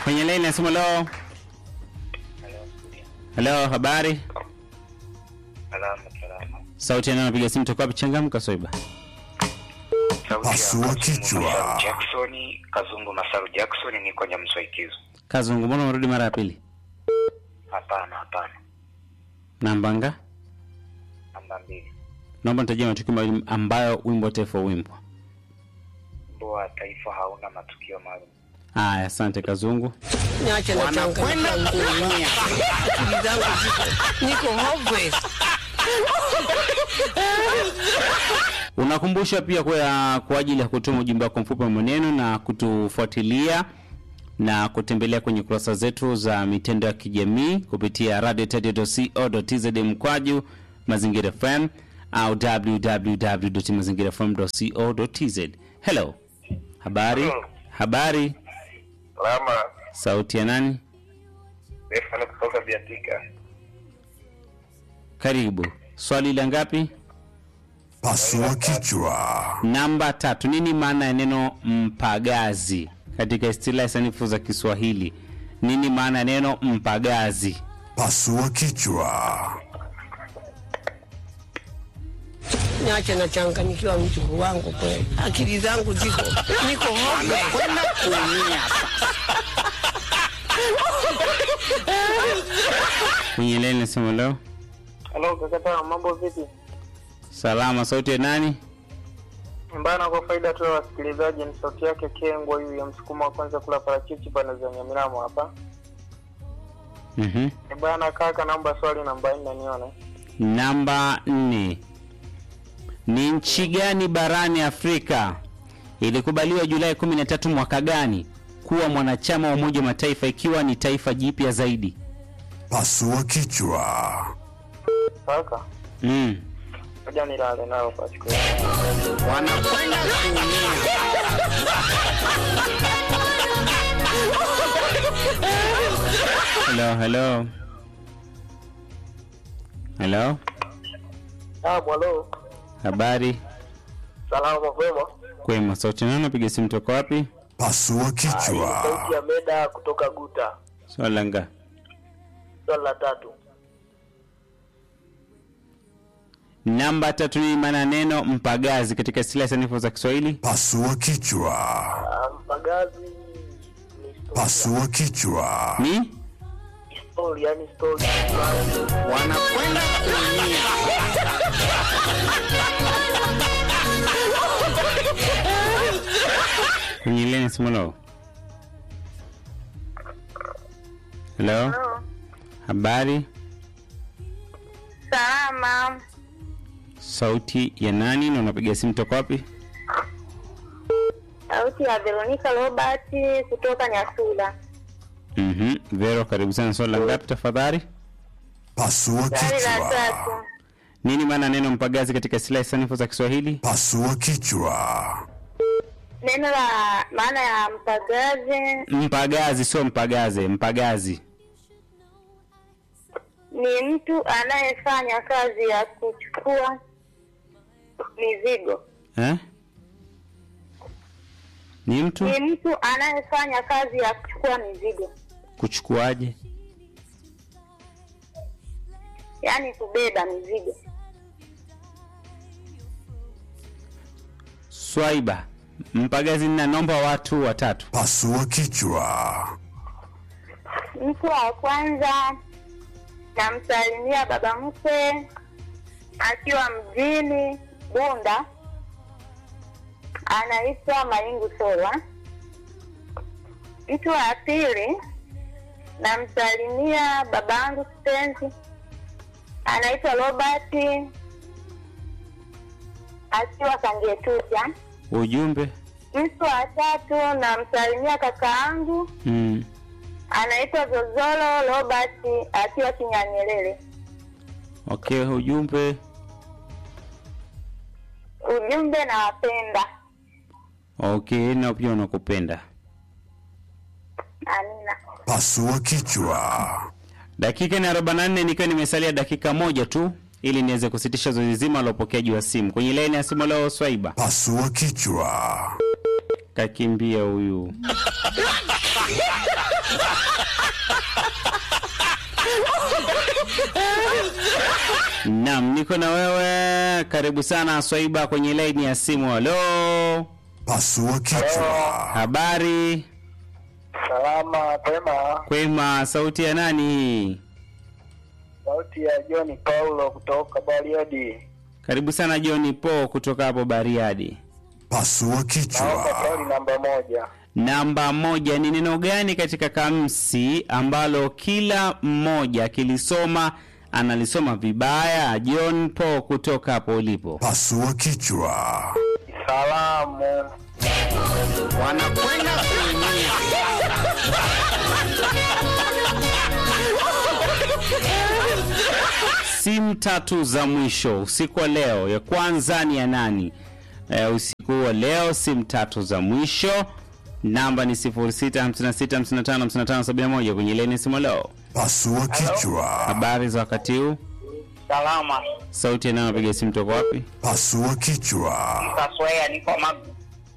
Kwenye line nasema leo. Hello, habari? Salama, salama. Sauti yana napiga simu toka wapi? Changamka Soiba. Sauti ya Pasua Kazungu kichwa. Masaru Jackson, Kazungu Masaru Jackson, niko Nyamswaikizo. Kazungu, mbona umerudi mara ya pili? Hapana, hapana. Namba nga? Namba mbili. Naomba nitajie matukio mawili ambayo wimbo wa taifa huimbwa. Wimbo wa taifa hauna matukio maalum. Haya, asante Kazungu. Niache na changa kuumia. Akili zangu ziko niko hopeless. Unakumbusha pia kwa, kwa ajili ya kutuma ujumbe wako mfupi wa maneno na kutufuatilia na kutembelea kwenye kurasa zetu za mitandao ya kijamii kupitia radiotadio.co.tz mkwaju mazingira fm au www.mazingirafm.co.tz. Hello, habari? Hello. Habari, Salama. sauti ya nani? Stefano kutoka Biatika. Karibu. Swali la ngapi? Pasua kichwa. Namba tatu. Nini maana ya neno mpagazi katika istilahi sanifu za Kiswahili? Nini maana ya neno mpagazi? Pasua kichwa. Niache na changa nikiwa mjukuu wangu kweli. Akili zangu ziko niko hopeless. kuumia. Kwenye leni nasema leo. Halo kakata, mambo vipi? Salama. Sauti ya nani? Mbana, kwa faida tu ya wasikilizaji, ni sauti yake Kengwa huyu ya msukuma wa kwanza kula parachichi bana za Nyamiramo hapa. Mhm. E bana kaka, naomba swali namba nne nione. Namba nne. Ni nchi gani barani Afrika ilikubaliwa Julai 13 mwaka gani kuwa mwanachama wa Umoja wa Mataifa ikiwa ni taifa jipya zaidi? Pasua kichwa. Kaka, Mm. ngoja nilale nalo kwa siku. Wanakwenda kuumia. Hello, hello. Hello. Ah, bwalo. Habari? Salama kwema. Kwema. Sauti nani? Napiga simu toka wapi? Pasua kichwa. Sauti ya Meda kutoka Guta. Swali la nga. Swali la tatu. Namba tatu ni maana ya neno mpagazi katika istilahi sanifu za Kiswahili? Pasua kichwa. Ah, Mpagazi ni story. Pasua kichwa. Ni Story, yani story. Wanakwenda kuumia. kwenye leni simu lao. Hello. Habari? Salama, Sauti ya nani na unapiga simu toka wapi? sauti ya Veronica Robert kutoka Nyasula. Mhm. Vero, karibu sana. Swali la ngapi tafadhali? Pasua Swali la kichwa. tatu, Nini maana ya neno mpagazi katika istilahi sanifu za Kiswahili? Pasua kichwa. neno la maana ya mpagazi Mpagazi sio mpagaze, mpagazi. ni mtu anayefanya kazi ya kuchukua mizigo. Eh? Ni mtu Ni mtu anayefanya kazi ya kuchukua mizigo, kuchukuaje? yaani kubeba mizigo. Swaiba. Mpagazi na naomba watu watatu. Pasua kichwa. Mtu wa kwanza namsalimia baba mkwe akiwa mjini Bunda, anaitwa Maingu Solwa. Mtu wa pili namsalimia babangu kipenzi anaitwa Robert akiwa Kangetucha. Ujumbe. Mtu wa tatu namsalimia kaka yangu Mm. anaitwa Zozolo Robert akiwa Kinyanyelele. Okay, ujumbe. Ujumbe nawapenda. Okay, na pia unakupenda. Amina. Pasua kichwa. Dakika ni 44 nikiwa nimesalia dakika moja tu ili niweze kusitisha zoezi zima la upokeaji wa simu. Kwenye laini ya simu leo Swaiba. Pasua kichwa. Kakimbia huyu. Naam, niko na wewe. Karibu sana Swaiba kwenye laini ya simu. Halo, Pasua kichwa. habari? Salama pema. Kwema, sauti ya nani hii? Sauti ya John Paulo kutoka Bariadi. Karibu sana John Po kutoka hapo Bariadi. Pasua Naomba kichwa. swali namba moja. Namba moja ni neno gani katika kamsi ambalo kila mmoja akilisoma analisoma vibaya? John Po kutoka hapo ulipo. Pasua kichwa. Salamu. Wanakwenda kuumia. Simu tatu za mwisho usiku wa leo, ya kwanza ni ya nani? E, usiku wa leo simu tatu za mwisho, namba ni 0656555571 kwenye leni simu leo. Pasua kichwa. Habari za wakati huu, Salama. sauti anayopiga simu toka wapi? Pasua kichwa. Kaswea niko Magu.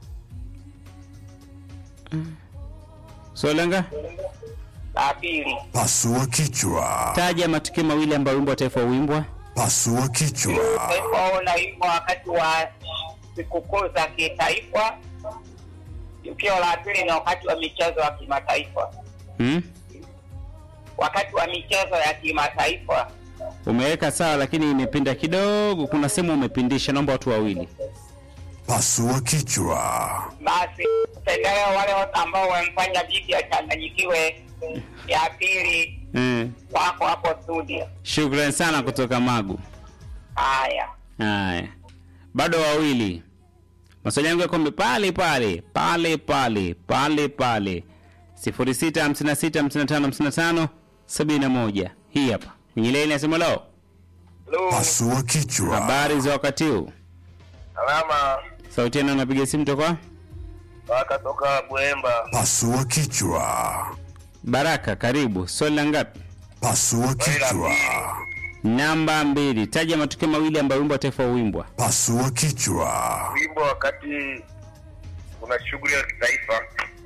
Solenga, La pili. Pasua kichwa. taja matukio mawili ambayo wimbo wa taifa huimbwa. Pasua kichwa. Taifa unaimba wakati wa sikukuu za kitaifa. Tukio la pili ni wakati wa michezo ya kimataifa. Hmm? Wakati wa michezo ya kimataifa. Umeweka sawa, lakini imepinda kidogo. Kuna sehemu umepindisha, naomba watu wawili. Pasua kichwa. Basi pendeleo wale wote ambao wamefanya vipi achanganyikiwe. Ya pili Eh, wako hapo studio. shukrani sana kutoka Magu. Haya. Haya, bado wawili. Maswali yangu yako pale pale pale pale pale pale, sifuri sita hamsini na sita hamsini na tano hamsini na tano sabini na moja. Hii hapa kwenye leni nasema leo. Pasua kichwa. Habari za wakati huu, Salama. sauti yana napiga simu toka Waka toka Buemba. Pasua kichwa. Baraka. Karibu, swali la ngapi? Pasua kichwa. Namba mbili. Taja matukio mawili ambayo wimbo wa taifa huimbwa. Pasua kichwa. Wimbo wakati kuna shughuli ya kitaifa.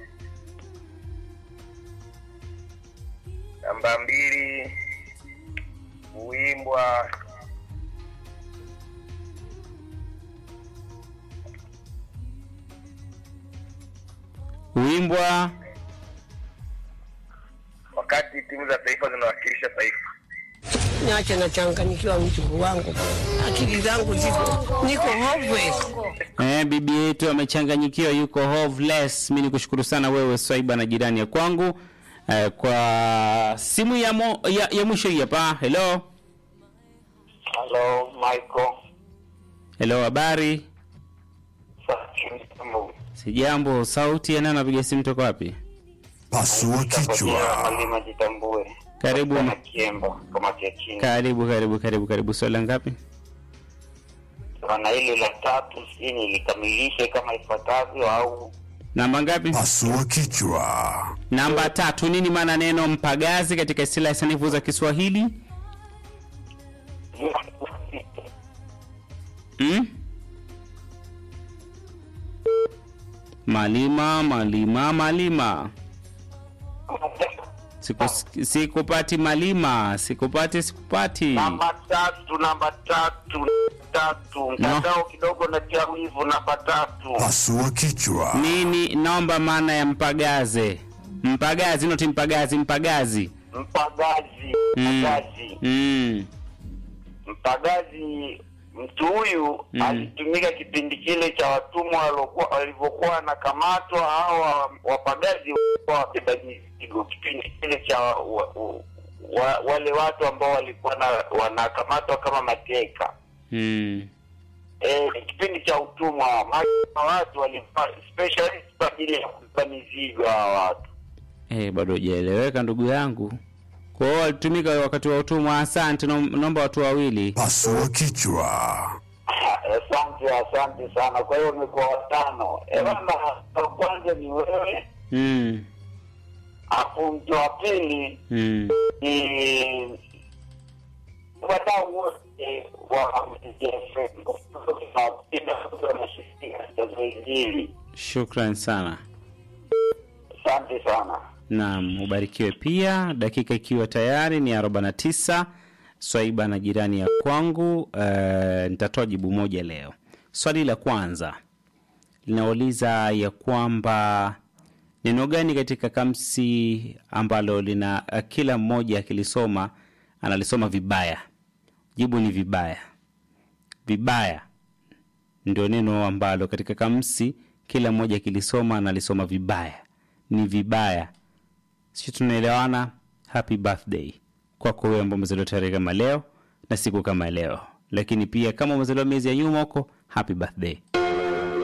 Namba mbili kuimbwa Huimbwa wakati timu za taifa zinawakilisha taifa. Niache nachanganyikiwa mjukuu wangu. Akili zangu ziko niko hopeless. Eh, bibi yetu amechanganyikiwa, yuko hoveless. Mi nikushukuru sana wewe Swaiba na jirani ya kwangu eh, kwa simu ya, mo, ya, ya mwisho hii hapa. Hello, Hello, Michael. hello, habari? Sijambo. Sauti ya nani anapiga simu toka wapi? Pasua kichwa. Malima jitambue. Karibu, Kama kiembo, kama kia chini. karibu, karibu, karibu, karibu. Swali la ngapi? na hili la tatu si nilikamilishe kama ifuatavyo au Namba ngapi? Pasua kichwa. Namba tatu. Nini maana neno mpagazi katika istilahi sanifu za Kiswahili? Hmm? Malima, malima, malima. Siku, sikupati malima, sikupati, sikupati. namba tatu namba tatu tatu mtandao kidogo na tia wivu namba tatu Pasua kichwa. Nini naomba maana ya mpagaze? Mpagazi, noti mpagazi, mpagazi. mpagazi Mm. mpagazi Mm. mpagazi mtu huyu Mm. alitumika kipindi kile cha watumwa waliokuwa walivyokuwa wanakamatwa au wa- wapagazi walikuwa wabeba mizigo kipindi kile cha wa, wa, wa, wale watu ambao walikuwa na, wanakamatwa kama mateka Mm. eh, ni kipindi cha utumwa maana watu walikuwa specialist kwa ajili ya kubeba mizigo hawa watu Eh, bado hujaeleweka ndugu yangu. Kwa hiyo walitumika wakati wa utumwa. Asante, naom- naomba watu wawili. Pasua kichwa. asante asante sana kwa hiyo umekuwa watano ebana wa kwanza ni wewe Mm. afu mtu wa pili Mm. ni wadau wote wa MTF wanashiriki katika zoezi hili Shukran sana. Asante sana. Naam, ubarikiwe pia. Dakika ikiwa tayari ni 49. Swaiba na jirani ya kwangu, uh, nitatoa jibu moja leo. Swali la kwanza linauliza ya kwamba neno gani katika kamsi ambalo lina uh, kila mmoja akilisoma analisoma vibaya? Jibu ni vibaya. Vibaya ndio neno ambalo katika kamsi kila mmoja akilisoma analisoma vibaya. Ni vibaya. Sisi tunaelewana. Happy birthday kwako wewe ambao umezaliwa tarehe kama leo na siku kama leo, lakini pia kama umezaliwa miezi ya nyuma huko, happy birthday.